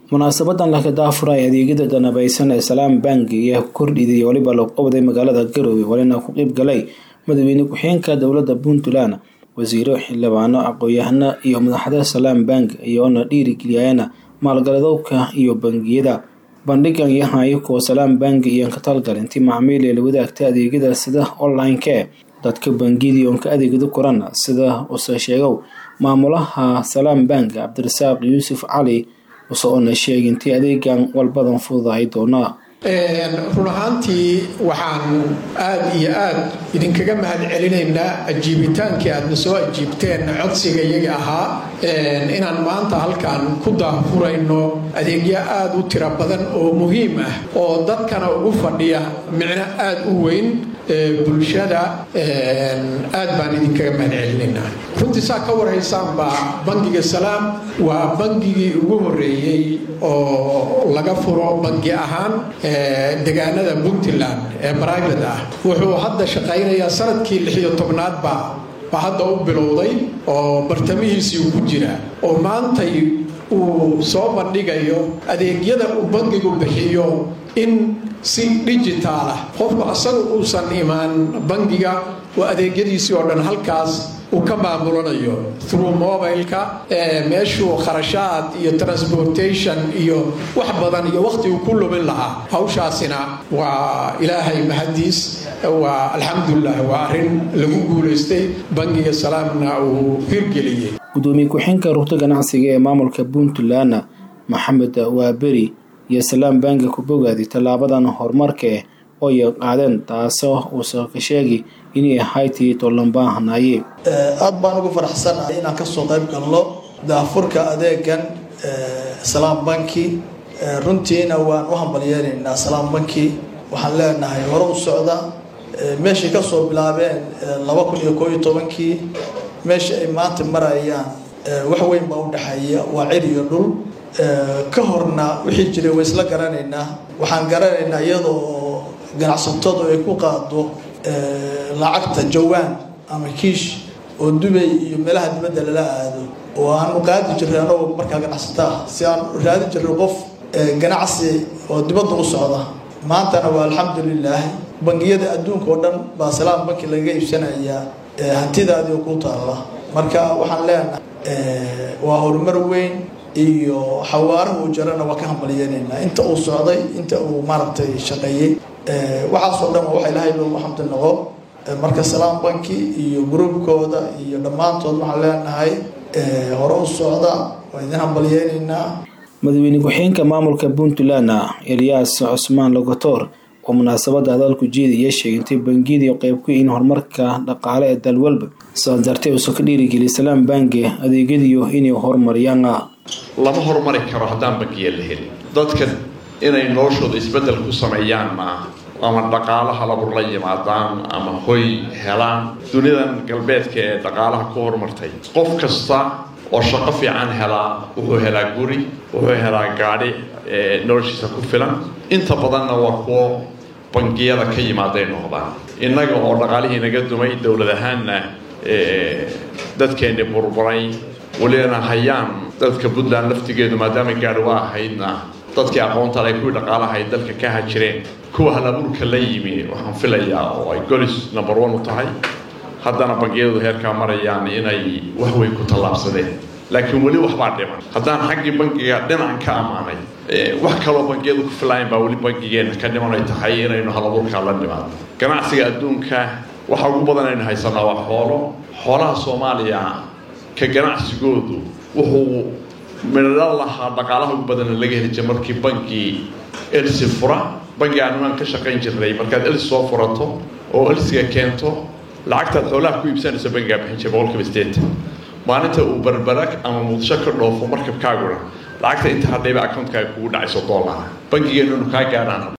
munaasabadan laga daafuray adeegyada danabaysan ee salaam bank iyo kordhidii waliba loo qabday magaalada garowe walina ku qeyb galay madaxweyne ku-xigeenka dowlada puntland wasiiro xildhibaano aqoon-yahano iyo madaxda salaam bank iyoona dhiirigeliyayana maalgaladowka iyo bangiyada bandhigan yahayo kuwa salaam bank iyo ka talgalinti macmiil ee la wadaagta adeegyada sida online-ka dadka bangiyadii oon ka adeegado koran sida use sheegow maamulaha salaam bank cabdirasaaq yuusuf cali use oona sheegintii adeegan walbadan fududahay doonaa run ahaantii waxaan aada iyo aada idinkaga mahad celinaynaa ajiibitaankii aadna soo ajiibteen codsiga iyaga ahaa inaan maanta halkan ku daafurayno adeegyo aada u tiro badan oo muhiim ah oo dadkana ugu fadhiya micno aada u weyn bulshada aad baan idinkaga mahad celinaynaa runtii saa ka warhaysaanba bangiga salaam waa bangigii ugu horeeyey oo laga furo bangi ahaan degaanada puntland ee bribate ah wuxuu hadda shaqaynayaa sanadkii lixiyo tobnaadba baa hadda u bilowday oo bartamihiisii ku jira oo maantay uu soo bandhigayo adeegyada uu bangigu bixiyo in si digitaal ah qofku asaga uusan imaan bangiga oo adeegyadiisii oo dhan halkaas uu ka maamulanayo through mobileka meeshuu kharashaad iyo transportation iyo wax badan iyo waqti uu ku lubin lahaa hawshaasina waa ilaahay mahadiis waa alxamdulilah waa arrin lagu guulaystay bangiga salaamna uu hirgeliyey gudoomiye ku-xeenka rugta ganacsiga ee maamulka puntland maxamed waaberi iyo salaam banki ku bogaadi tallaabadan horumarkae oo ay qaadeen taasoo uusa ka sheegi inay ahaytii tollanbaahanaye aada baan ugu faraxsanahay inaan kasoo qayb galno daafurka adeegan salaam banki runtiina waan u hambalyeelaynaa salaam banki waxaan leenahay hore u socda meeshay kasoo bilaabeen laba kun iyo koo iyo tobankii meesha ay maanta marayaan wax weyn baa u dhexeeya waa cir iyo dhul ka horna wixii jiray way isla garanaynaa waxaan garanaynaa iyadoo ganacsatadu ay ku qaado lacagta jawaan ama kiish oo dubay iyo meelaha dibadda lala aado oo aanu qaadi jirray anagoo markaa ganacsata ah si aan raadi jirray qof ganacsi oo dibadda u socda maantana waa alxamdulilaah bangiyada adduunka oo dhan baa salaam banki lagaga iibsanayaa hantidaadii oo ku taalla marka waxaan leenahay waa horumar weyn iyo xawaaraha uu jarana waa ka hambalyeelaynaa inta uu socday inta uu maaragtay shaqeeyey waxaasoo dhan waa waxa ilaahay loogu xamdi noqo marka salaam banki iyo gruubkooda iyo dhammaantood waxaan leenahay hore u socda waa idin hambalyeynaynaa madaxweyne ku-xigeenka maamulka puntland elyaas cusmaan logotor oo munaasabada hadalku jeeda iyo sheegintay bangiyadii qeyb ku in horumarka dhaqaale ee dalwalba sidaas dartee uusa ka dhiirigeliya salaam banki adeegyadiyo inay horumariyaan lama horumari karo haddaan bangiya la helin dadka inay noloshooda isbeddel ku sameeyaan maaha ama dhaqaalaha labur la yimaadaan ama hoy helaan dunidan galbeedka ee dhaqaalaha ku horumartay qof kasta oo shaqo fiican helaa wuxuu helaa guri wuxuu helaa gaadhi noloshiisa ku filan inta badanna waa kuwo bangiyada ka yimaaday noqdaan innaga oo dhaqaalihii naga dumay dowlad ahaanna dadkeenni burburay welina hayaan dadka puntland laftigeedu maadaama gaadhi waa ahaydna dadkii aqoonta le kuwii dhaqaalaha ay dalka ka hajireen kuwa halabuurka la yimi waxaan filayaa oo ay golis number one u tahay haddana bangiyadu heerkaa marayaan inay wax weyn ku tallaabsadeen laakiin weli waxbaa dhiman haddaan xaggii bangiga dhinacan ka ammaanay wax kaloo bangiyadu ku filayan baa weli bangigeenna ka dhiman ay tahay inaynu halabuurkaa la nimaadno ganacsiga adduunka waxa ugu badan aynu haysanaa waa xoolo xoolaha soomaaliya ka ganacsigoodu wuxuu midho lahaa dhaqaalaha ugu badana laga heli jira markii bankii elsi fura bangi aanuaan ka shaqayn jirnay markaad elsi soo furato oo elsiga keento lacagtaad xoolaha ku iibsanayso bangigaa bixin jira boqolkiiba sideetan maalinta uu barbarak ama muqdisho ka dhoofo markabkaaguna lacagta inta hadhayba accountkaaga kugu dhacayso doolara bankigeennunu kaa gaadhaan